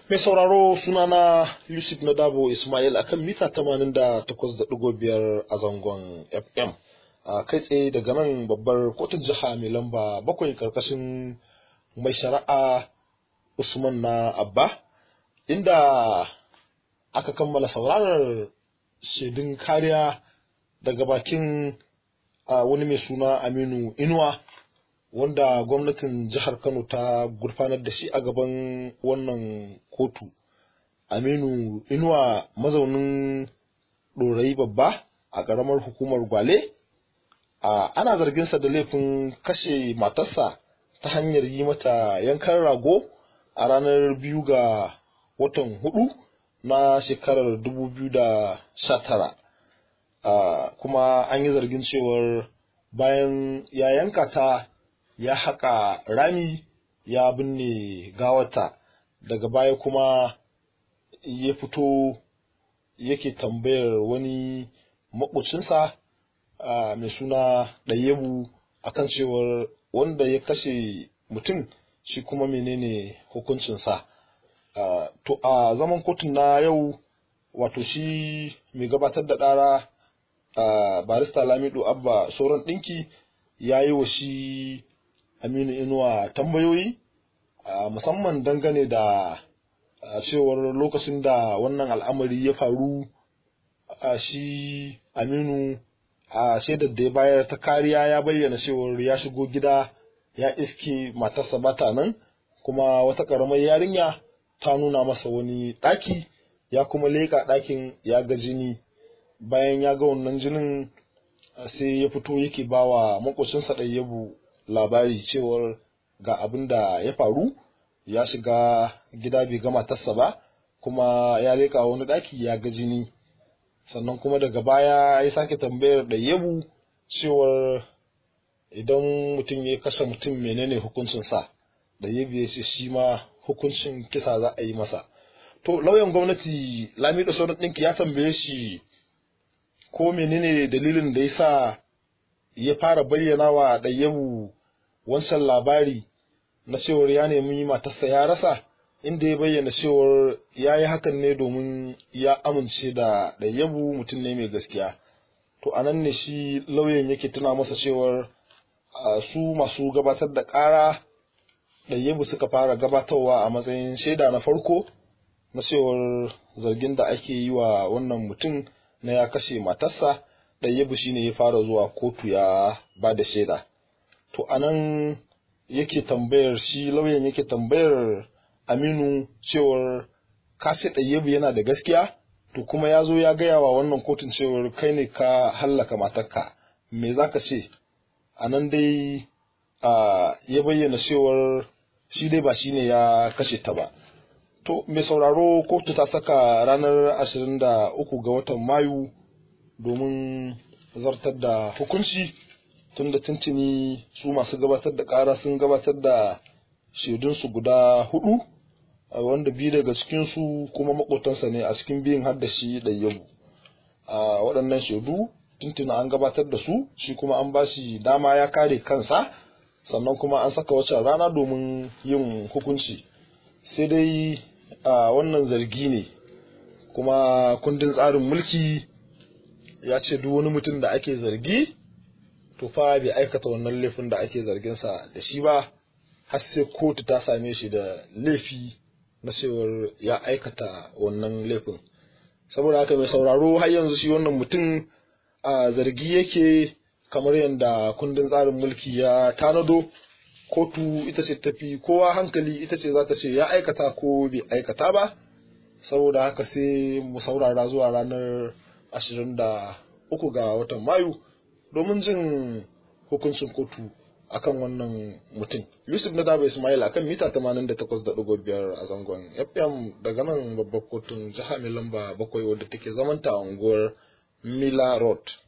Mai sauraro sunana Yusuf Nadabo Ismail akan mita 88.5 a zangon FM. A kai tsaye daga nan babbar kotun jiha mai lamba bakwai karkashin mai shari'a Usman na Abba, inda aka kammala saurarar shaidun kariya daga bakin wani mai suna Aminu Inuwa. wanda gwamnatin jihar Kano ta gurfanar da shi a gaban wannan kotu. Aminu Inuwa mazaunin ɗorayi babba a ƙaramar hukumar Gwale, ana zarginsa da laifin kashe matarsa ta hanyar yi mata yankan rago a ranar biyu ga watan hudu na shekarar 2019. Kuma an yi zargin cewar bayan ya yanka ta ya haƙa rami ya binne gawata daga baya kuma ya fito yake tambayar wani maƙocinsa mai suna ɗayyabu akan cewar wanda ya kashe mutum shi kuma menene hukuncinsa to a zaman kotun na yau wato shi mai gabatar da ɗara barista lamido abba sauran ɗinki ya yi wa shi Aminu Inuwa tambayoyi musamman dangane da cewar lokacin da wannan al'amari ya faru shi Aminu a shaidar da ya bayar ta kariya ya bayyana cewar ya shigo gida ya iske matarsa bata nan kuma wata ƙaramar yarinya ta nuna masa wani ɗaki ya kuma leƙa ɗakin ya ga jini bayan ya ga wannan jinin sai ya fito yake bawa makocinsa ɗayyabu labari cewar ga abin da ya faru ya shiga gida bai ga matarsa ba kuma ya leƙa wani ɗaki ya ga jini sannan kuma daga baya ya sake tambayar da yabu cewar idan mutum ya kashe mutum menene hukuncinsa da yabu ya ce shi ma hukuncin kisa za a yi masa to lauyan gwamnati lamido sauran ɗinki ya tambaye shi ko menene dalilin da ya sa ya fara bayyana wa ɗayyabu wancan labari na cewar ya nemi matarsa ya rasa inda ya bayyana cewar ya yi hakan ne domin ya amince da ɗayyabu mutum ne mai gaskiya to a nan ne shi lauyan yake tuna masa cewar su masu gabatar da ƙara ɗayyabu suka fara gabatarwa a matsayin shaida na farko na cewar zargin da ake yi wa wannan mutum na ya kashe matarsa ɗayyabu shine ya fara zuwa kotu ya ba da shaida to anan yake tambayar shi lauyan yake tambayar aminu cewar kashe ɗayyabu yana da gaskiya to kuma ya zo ya gaya wa wannan kotun cewar kai ne ka hallaka matarka me za ka ce a nan dai ya bayyana cewar shi dai ba shi ne ya kashe ta ba to mai sauraro kotu ta saka ranar 23 ga watan mayu domin zartar da hukunci tun da tuntuni su masu gabatar da ƙara sun gabatar da shaidunsu guda hudu wanda biyu daga cikinsu kuma makotansa ne a cikin biyun har da shi ɗayyabu a waɗannan shaidu tuntuni an gabatar da su shi kuma an ba shi dama ya kare kansa sannan kuma an saka wacce rana domin yin hukunci sai dai a wannan zargi ne kuma kundin tsarin mulki ya ce duk wani mutum da ake zargi to fa bai aikata wannan laifin da ake zarginsa da shi ba har sai kotu ta same shi da laifi na cewar ya aikata wannan laifin saboda haka mai sauraro har yanzu shi wannan mutum a zargi yake kamar yadda kundin tsarin mulki ya tanado kotu ita ce tafi kowa hankali ita ce za ta ce ya aikata ko bai aikata ba saboda haka sai mu saurara zuwa ranar 23 ga watan mayu domin jin hukuncin kotu akan wannan mutum yusuf na daba ismail akan mita 88.5 a zangon fm daga nan babbar kotun jiha mai lamba bakwai wadda take zamanta a unguwar mila road